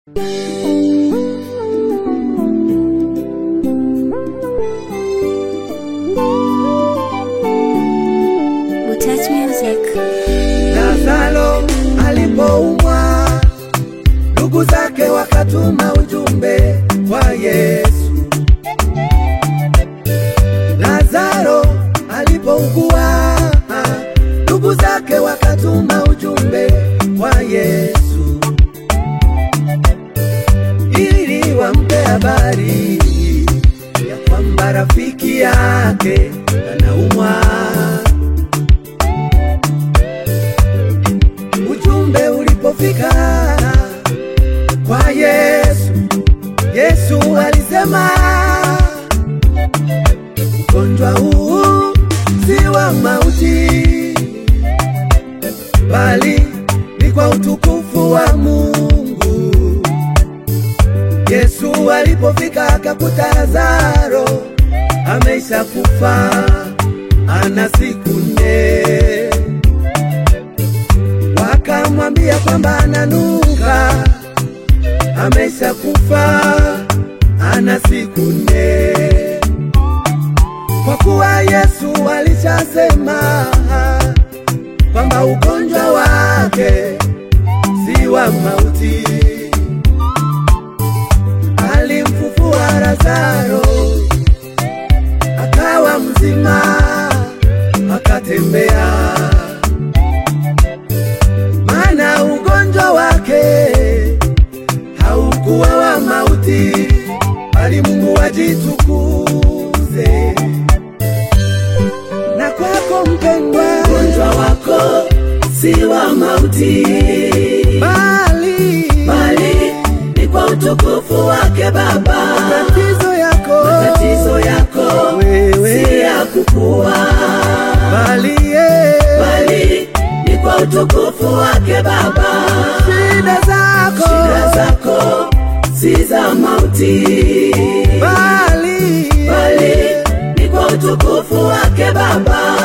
Touch music. Lazaro alipoumwa, ndugu zake wakatuma ujumbe kwa Yesu. Lazaro alipougua, ndugu zake wakatuma ujumbe kwa Yesu ili wampe habari ya kwamba rafiki yake anaumwa. Ujumbe ulipofika kwa Yesu, Yesu alisema ugonjwa huu si wa mauti, bali ni kwa utukufu wa Mungu. Yesu alipofika akakuta Lazaro ameisha kufa, ana siku nne wakamwambia kwamba ananuka, amesha kufa, ana siku nne. Kwa kuwa Yesu alishasema kwamba ugonjwa wake si wa mauti, alimfufua Lazaro akawa mzima, akatembea maana ugonjwa wake haukuwa wa mauti, bali Mungu ajitukuze. Na kwako mpendwa, ugonjwa wako si wa mauti, bali bali ni kwa utukufu wake Baba. tatizo yako Tatizo yako wewe, si ya kukua, bali ye bali ni kwa utukufu wake Baba. shida zako Shida zako si za mauti, bali bali ni kwa utukufu wake Baba.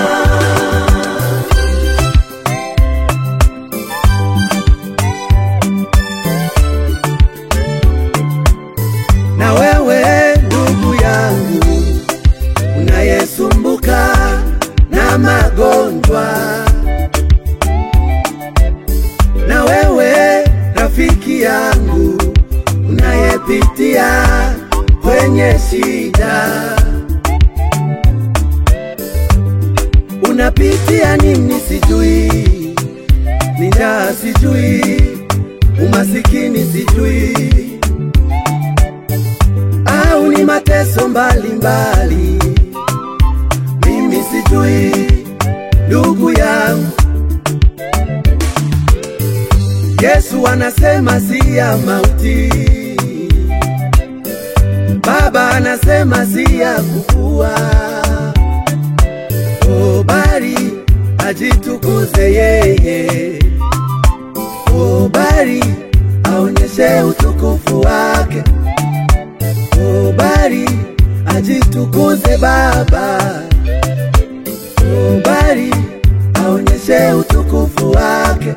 na wewe ndugu yangu unayesumbuka na magonjwa, na wewe rafiki yangu unayepitia kwenye shida, unapitia nini sijui, ni njaa sijui, umasikini sijui au ni mateso mbalimbali, mimi sijui ndugu yangu. Yesu anasema si ya mauti, Baba anasema si ya kukua, o bali ajitukuze yeye, o bali aonyeshe utukufu wake ubali ajitukuze Baba, ubali aonyeshe utukufu wake.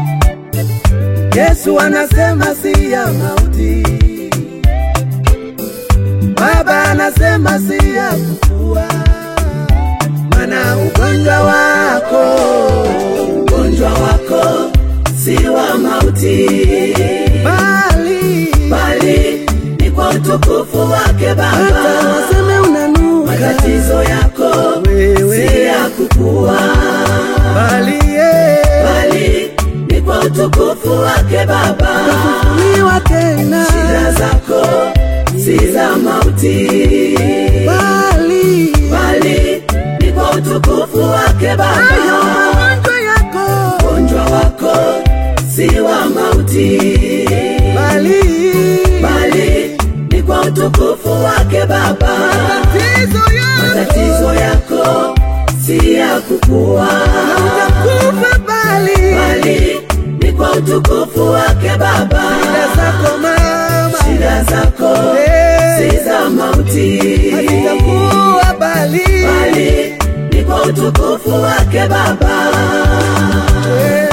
Yesu anasema si ya mauti, Baba anasema si ya kufua, mana ugonjwa wako Ugonjwa wako si wa mauti, bali bali ni kwa utukufu wake hata Baba. waseme unanuka Matatizo yako wewe, si ya kukua, bali ye bali ni kwa utukufu wake Baba. kufufuliwa tena Shida zako si za mauti, bali bali ni kwa utukufu wake hayo Baba. magonjwa yako Ugonjwa wako si wa mauti, bali bali ni kwa utukufu wake Baba. tatizo yako Matatizo yako si ya kukua, utakufa bali bali ni kwa utukufu wake Baba. shida zako mama Shida zako eh, si za mauti, hazitakuwa bali bali ni kwa utukufu wake Baba. eh,